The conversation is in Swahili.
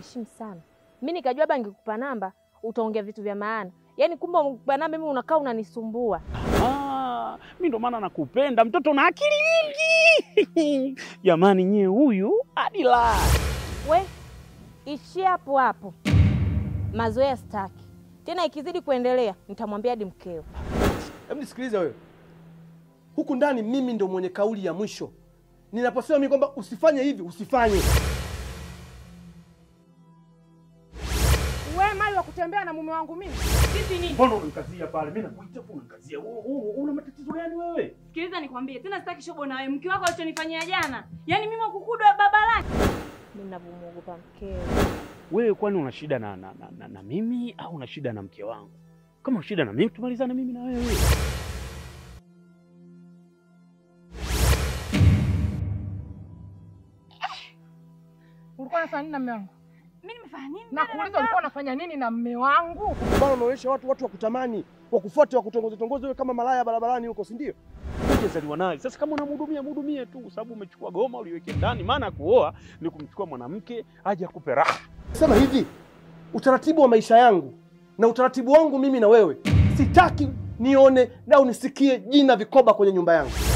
unaniheshimu sana. Mi nikajua labda ngekupa namba utaongea vitu vya maana, yaani kumbe umekupa namba mimi unakaa unanisumbua. Ah, mi ndo maana nakupenda mtoto na akili nyingi jamani, nyie huyu hadi la We ishia hapo hapo, mazoea staki tena. Ikizidi kuendelea nitamwambia hadi mkeo. Hebu nisikilize wewe, huku ndani mimi ndo mwenye kauli ya mwisho. Ninaposema mimi kwamba usifanye hivi, usifanye. We mali wa kutembea na mume wangu mimi. mbona unanikazia pale? Mimi nakuita tu unanikazia. U- u- Una matatizo gani wewe? Sikiliza nikwambie tena, sitaki shobo na wewe. Mke wako alichonifanyia jana, yaani mimi wakukudwa baba lake. Mi navyomuogopa mkeo. Wewe kwani una shida na, na, na, na, na mimi au una shida na mke wangu? Kama una shida na mimi tumalizane mimi na wewe. Ulikuwa unafanya nini na mume wangu? Mimi nimefanya nini? Na kuuliza ulikuwa unafanya nini na mume wangu? Bwana, unaonyesha watu watu wa kutamani, wa kufuata, wa kutongoza tongoza, wewe kama malaya barabarani huko, si ndio? Hujazaliwa naye. Sasa kama unamhudumia mhudumie tu, kwa sababu umechukua goma uliweke ndani. Maana ya kuoa ni kumchukua mwanamke aje akupe raha. Sema hivi, utaratibu wa maisha yangu na utaratibu wangu mimi na wewe, sitaki nione au nisikie jina vikoba kwenye nyumba yangu.